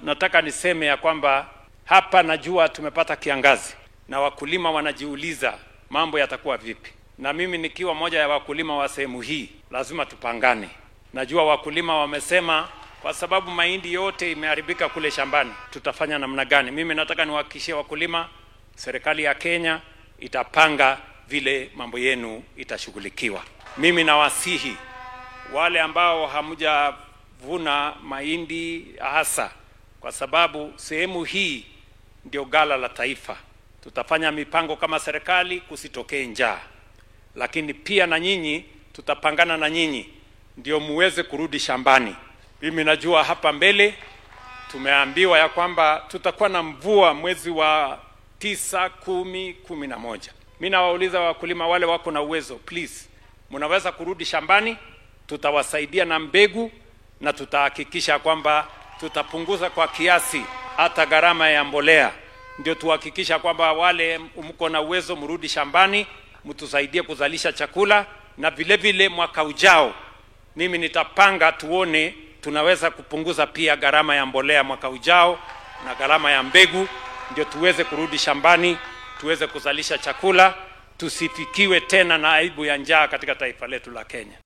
nataka niseme ya kwamba hapa najua tumepata kiangazi na wakulima wanajiuliza mambo yatakuwa vipi, na mimi nikiwa moja ya wakulima wa sehemu hii lazima tupangane. Najua wakulima wamesema kwa sababu mahindi yote imeharibika kule shambani, tutafanya namna gani? Mimi nataka niwahakikishie wakulima, serikali ya Kenya itapanga vile mambo yenu itashughulikiwa. Mimi nawasihi wale ambao hamjavuna mahindi hasa, kwa sababu sehemu hii ndio gala la taifa. Tutafanya mipango kama serikali kusitokee njaa, lakini pia na nyinyi tutapangana na nyinyi ndio muweze kurudi shambani. Mimi najua hapa mbele tumeambiwa ya kwamba tutakuwa na mvua mwezi wa tisa, kumi, kumi na moja. Mi nawauliza wakulima wale wako na uwezo, please, mnaweza kurudi shambani, tutawasaidia na mbegu na tutahakikisha kwamba tutapunguza kwa kiasi hata gharama ya mbolea, ndio tuhakikisha kwamba wale mko na uwezo mrudi shambani, mtusaidie kuzalisha chakula, na vile vile mwaka ujao mimi nitapanga tuone tunaweza kupunguza pia gharama ya mbolea mwaka ujao na gharama ya mbegu, ndio tuweze kurudi shambani, tuweze kuzalisha chakula, tusifikiwe tena na aibu ya njaa katika taifa letu la Kenya.